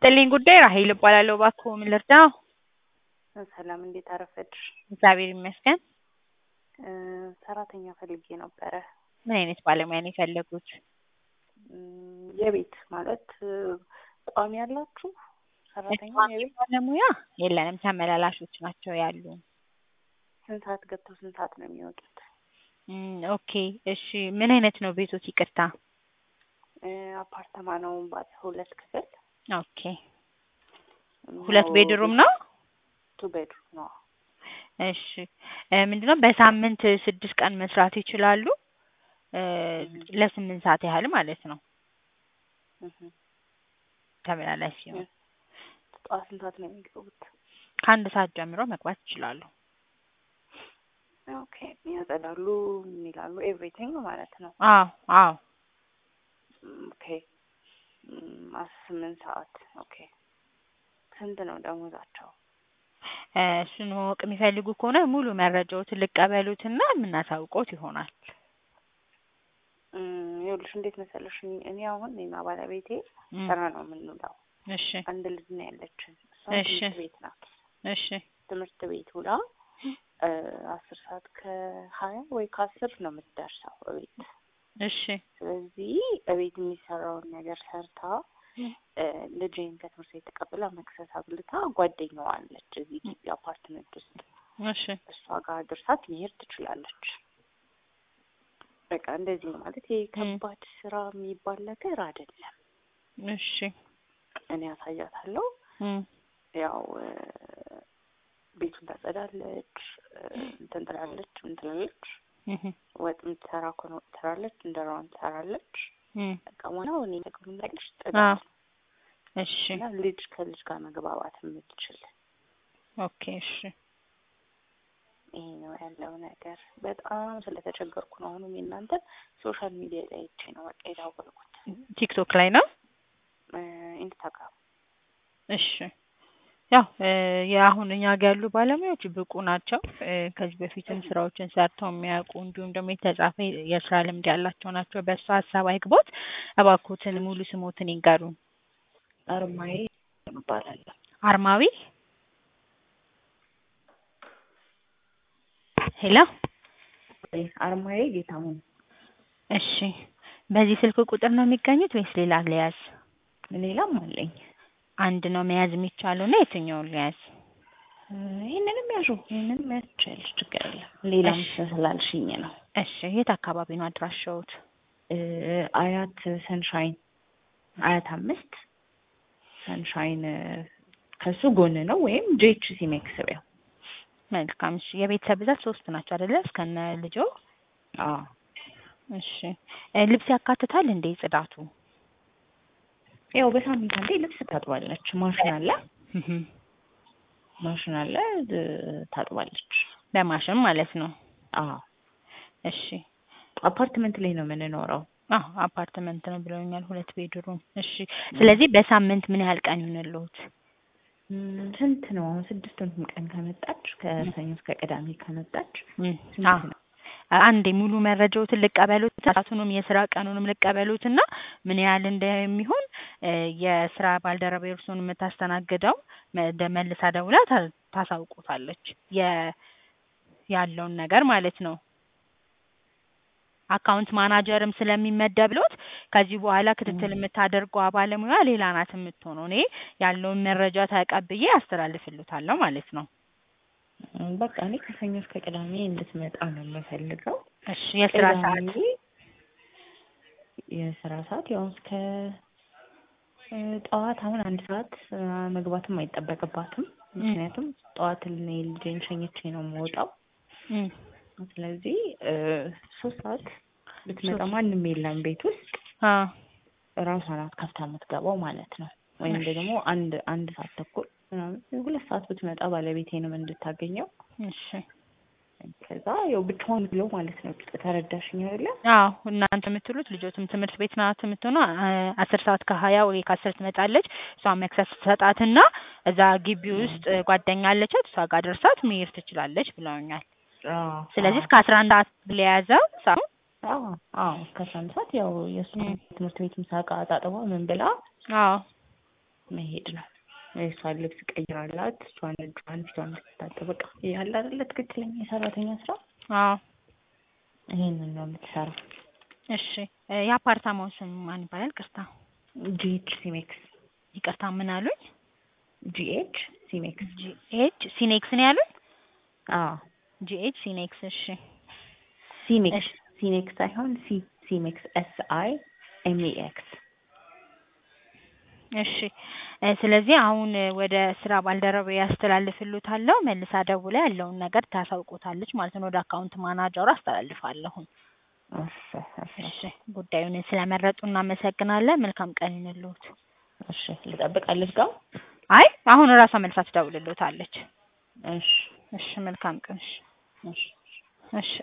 ይስጥልኝ ጉዳይ ራሄል እባላለሁ። እባክዎ ምን ልርዳው? ሰላም እንዴት አረፈድሽ? እግዚአብሔር ይመስገን። እ ሰራተኛ ፈልጌ ነበረ። ምን አይነት ባለሙያ ነው የፈለጉት? እም፣ የቤት ማለት እ ቋሚ ያላችሁ ሰራተኛ ቋሚ የቤት ባለሙያ የለንም፣ ተመላላሾች ናቸው ያሉ። ስንት ሰዓት ገብተው ስንት ሰዓት ነው የሚወጡት? እም፣ ኦኬ እሺ። ምን አይነት ነው ቤቶት? ይቅርታ። እ አፓርተማ ነው ባለ ሁለት ክፍል ኦኬ። ሁለት ቤድሩም ነው? ቱ ቤድሩም ነው። እሺ እ ምንድነው በሳምንት ስድስት ቀን መስራት ይችላሉ። እ ለስምንት ሰዓት ያህል ማለት ነው እህ ተመላላሽ ሲሆን ጠዋት ስንት ሰዓት ነው የሚገቡት? ከአንድ ሰዓት ጀምሮ መግባት ይችላሉ። ኦኬ ያጸዳሉ፣ ምን ይላሉ፣ ኤቭሪቲንግ ማለት ነው። አዎ አዎ ኦኬ እም፣ አስራ ስምንት ሰዓት ኦኬ። ስንት ነው ደሞዛቸው? እ እሱን ማወቅ የሚፈልጉ ከሆነ ሙሉ መረጃዎትን ልቀበሉትና የምናሳውቆት ይሆናል። እም፣ ይኸውልሽ እንዴት መሰለሽ እኔ- እኔ አሁን እኔና ባለቤቴ እም፣ ስራ ነው የምንውለው። እሺ አንድ ልጅ ነው ያለችን። እሷም እሺ። ትምህርት ቤት ናት። እሺ ትምህርት ቤት ውላ እ አስር ሰዓት ከሀያ ወይ ከአስር ነው የምትደርሰው እቤት። እሺ ስለዚህ እቤት የሚሰራውን ነገር ሰርታ እ ልጄን ከትምህርት ቤት ተቀብላ መክሰስ አብልታ ጓደኛዋ አለች እዚህ ግቢ አፓርትመንት ውስጥ እሺ እሷ ጋር ድርሳት መሄድ ትችላለች። በቃ እንደዚህ ነው ማለት ይሄ ከባድ ስራ የሚባል ነገር አይደለም። እሺ እኔ ያሳያታለሁ። እም፣ ያው እ ቤቱን ታጸዳለች፣ እ እንትን ትላለች፣ ምን ትላለች፣ እህ፣ ወጥ የምትሰራ ከሆነ ወጥ ትሰራለች፣ እንጀራዋን ትሰራለች። እም፣ በቃ ዋናው እኔ ደግሞ ነገርሽ አዎ ጥዳት እሺ እና ልጅ ከልጅ ጋር መግባባት የምትችል ኦኬ እሺ ይሄ ነው ያለው ነገር። በጣም ስለተቸገርኩ ነው አሁንም የእናንተ ሶሻል ሚዲያ ላይ አይቼ ነው በቃ የታወልኩት። ቲክቶክ ላይ ነው። እ ኢንስታግራም እሺ ያው እ የአሁን እኛ ጋር ያሉ ባለሙያዎች ብቁ ናቸው። እ ከዚህ በፊትም ስራዎችን ሰርተው የሚያውቁ እንዲሁም ደግሞ የተጻፈ የስራ ልምድ ያላቸው ናቸው። በእሱ ሀሳብ አይግቦት። እባክዎትን ሙሉ ስሞትን ይንገሩን። አርማዬ እባላለሁ። አርማዊ ሄሎ። አርማዬ ጌታሁን እሺ በዚህ ስልክ ቁጥር ነው የሚገኙት ወይስ ሌላ ልያዝ? ሌላም አለኝ። አንድ ነው መያዝ የሚቻለው እና የትኛውን ልያዝ? እ ይህንንም ያዡ ይህንንም ያዝ ትችያለሽ፣ ችግር የለም። ሌላም እሺ። ስላልሽኝ ነው። እሺ የት አካባቢ ነው አድራሻዎት? እ አያት ሰንሻይን አያት አምስት ሰንሻይን እ ከሱ ጎን ነው ወይም ጄኤችሲ መክሰቢያው። መልካም እሺ የቤተሰብ ብዛት ሶስት ናቸው አይደለ? እስከነ ልጆ? አዎ እሺ እ ልብስ ያካትታል እንዴ ጽዳቱ? ያው በሳምንት አንዴ ልብስ ታጥባለች። ማሽን አለ እህ ማሽን አለ እ ታጥባለች። በማሽን ማለት ነው። አዎ እሺ አፓርትመንት ላይ ነው የምንኖረው። አዎ አፓርትመንት ነው ብለውኛል። ሁለት ቤድሩም። እሺ ስለዚህ በሳምንት ምን ያህል ቀን ይሆንልዎት? እም፣ ስንት ነው አሁን? ስድስቱንም ቀን ከመጣች ከሰኞ እስከ ቅዳሜ ከመጣች እም፣ ስንት አዎ ነው? አንዴ ሙሉ መረጃዎትን ልቀበሉት፣ ሰዓቱንም የስራ ቀኑንም ልቀበሉት እና ምን ያህል እንደሚሆን እ የስራ ባልደረባ እርስዎን የምታስተናግደው መ- መልሳ ደውላ ታ- ታሳውቆታለች የ ያለውን ነገር ማለት ነው። አካውንት ማናጀርም ስለሚመደብሎት ከዚህ በኋላ ክትትል የምታደርገው ባለሙያ ሌላ ናት የምትሆነው። እኔ ያለውን መረጃ ተቀብዬ አስተላልፍልዎታለሁ ማለት ነው። እም፣ በቃ እኔ ከሰኞ እስከ ቅዳሜ እንድትመጣ ነው የምፈልገው። እሺ የስራ ሰዓት ቅዳሜ የስራ ሰዓት ያው እስከ እ ጠዋት አሁን አንድ ሰዓት እ መግባትም አይጠበቅባትም። ምክንያቱም ጠዋት እኔ ልጄን ሸኝቼ ነው የምወጣው። እም፣ ስለዚህ እ ሶስት ሰዓት ብትመጣ ሶስት ማንም የለም ቤት ውስጥ አዎ ራሷ ናት ከፍታ የምትገባው ማለት ነው። ወይም ደግሞ አንድ አንድ ሰዓት ተኩል ምናምን ሁለት ሰዓት ብትመጣ ባለቤቴንም እንድታገኘው እሺ ከዛ ያው ብቻዋን ብለው ማለት ነው። ተረዳሽኝ አይደለ? አዎ እናንተ የምትሉት ልጆትም ትምህርት ቤት ናት የምትሆነው አ- አስር ሰዓት ከሀያ ወይ ከአስር ትመጣለች። እሷ መክሰስ ትሰጣትና እዛ ግቢ ውስጥ ጓደኛ አለቻት እሷ ጋር ደርሳት መሄድ ትችላለች ብለውኛል። አዎ ስለዚህ እስከ አስራ አንድ ሰዓት ለያዘው ሰው አዎ አዎ እስከ አስራ አንድ ሰዓት ያው የእሱ ትምህርት ቤት ምሳ ዕቃ አጣጥባ ምን ብላ አዎ መሄድ ነው። የእሷን ልብስ ቀይራላት፣ እሷን እጇን ፊቷን እንድትታጠብ በቃ ያለ አይደለ ትክክለኛ የሰራተኛ ስራ አዎ ይሄንን ነው የምትሰራው። እሺ እ የአፓርታማው ስም ማን ይባላል? ቅርታ ጂኤች ሲሜክስ ይቅርታ ምን አሉኝ? ጂኤች ሲሜክስ ጂኤች ሲኔክስ ነው ያሉኝ? አዎ ጂኤች ሲኔክስ እሺ ሲሜክስ እሺ ሲሜክስ ሳይሆን ሲ ሲሜክስ ኤስ አይ ኤም ኢ ኤክስ እሺ እ ስለዚህ አሁን እ ወደ ስራ ባልደረባ ያስተላልፍሉታለሁ መልሳ ደውላ ያለውን ነገር ታሳውቁታለች ማለት ነው። ወደ አካውንት ማናጀሩ አስተላልፋለሁ። እሺ እሺ እሺ ጉዳዩን ስለመረጡ እናመሰግናለን። መልካም ቀን ይሁንልዎት። እሺ ልጠብቃለች ጋር አይ አሁን እራሷ መልሳ ትደውልልዎታለች። እሺ እሺ መልካም ቀን። እሺ እሺ እሺ